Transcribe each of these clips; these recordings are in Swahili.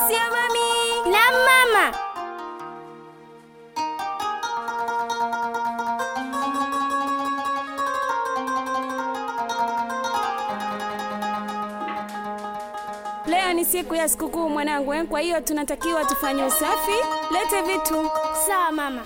Asia mami. Naam mama. Leo ni siku ya sikukuu mwanangu, eh, kwa hiyo tunatakiwa tufanye usafi. Lete vitu. Sawa mama.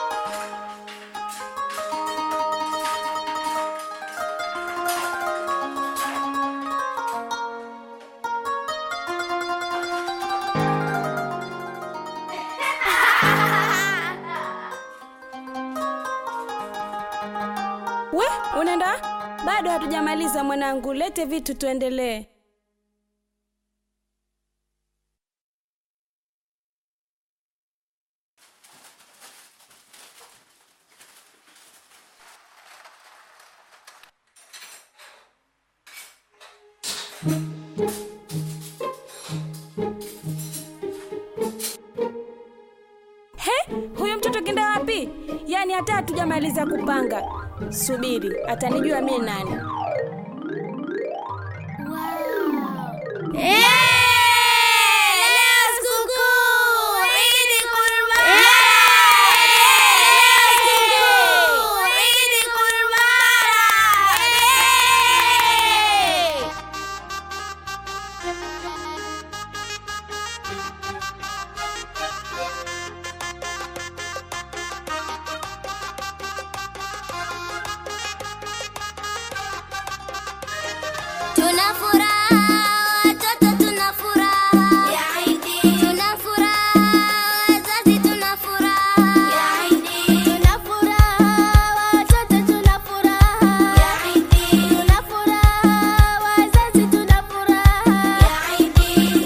We, unaenda? Bado hatujamaliza mwanangu, lete vitu tuendelee. He, huyu mtoto kenda wapi? Yaani hata hatujamaliza kupanga. Subiri, atanijua mimi nani. Eh, leo sikukuu. Idi Kurban. Leo sikukuu. Idi Kurban. Eh. Tuna furaha watoto, tuna furaha ya Idi. Tuna furaha wazazi, tuna furaha ya Idi. Tuna furaha watoto, tuna furaha ya Idi. Tuna furaha wazazi, tuna furaha ya Idi.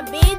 Beat.